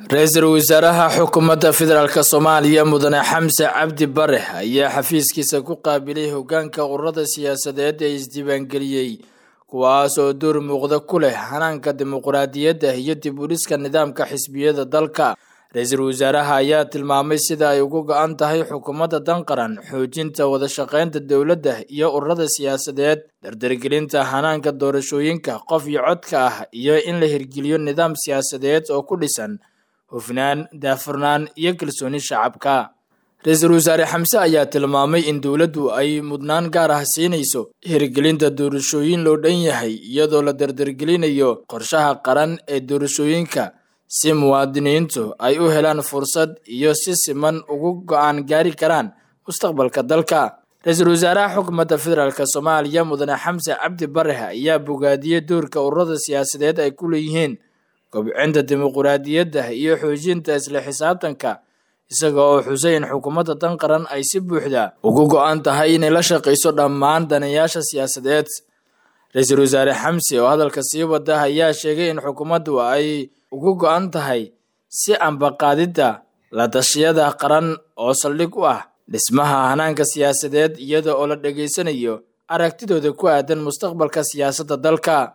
ra-iisul wasaaraha xukuumadda federaalk soomaaliya mudane xamse cabdi bare ayaa xafiiskiisa ku qaabilay hogaanka ururada siyaasadeed ee isdiiwaangeliyey kuwaas oo door muuqda ku leh hanaanka dimuqraadiyadda iyo dib u dhiska nidaamka xisbiyada dalka ra-iisul wasaaraha ayaa tilmaamay sida ay ugu go-an tahay xukuumadda danqaran xoojinta wadashaqeynta dowladda iyo ururada siyaasadeed dardargelinta hanaanka doorashooyinka qof iyo codka ah iyo in la hirgeliyo nidaam siyaasadeed oo ku dhisan hufnaan daafurnaan iyo kalsooni shacabka ra-iisul wasaare xamse ayaa tilmaamay in dowladdu ay mudnaan gaar ah siinayso hirgelinta doorashooyin loo dhan yahay iyadoo la dardargelinayo qorshaha qaran ee doorashooyinka si muwaadiniintu ay u helaan fursad iyo si siman ugu go-aan gaari karaan mustaqbalka dalka ra-iisul wasaaraha xukuumadda federaalk soomaaliya mudane xamse cabdi bare ayaa bogaadiyey doorka ururada siyaasadeed ay ku leeyihiin kobcinta dimuqraadiyadda iyo xoojinta isla xisaabtanka isaga oo xusay in xukuumadda dan qaran ay si buuxda ugu go-an tahay inay la shaqayso dhammaan danayaasha siyaasadeed ra-iisul wasaare xamse oo hadalka sii wada ayaa sheegay in xukuumaddu ay ugu go-an tahay si ambaqaadidda la tashiyada qaran oo saldhig u ah dhismaha hanaanka siyaasadeed iyada oo la dhegaysanayo aragtidooda ku aadan mustaqbalka siyaasadda dalka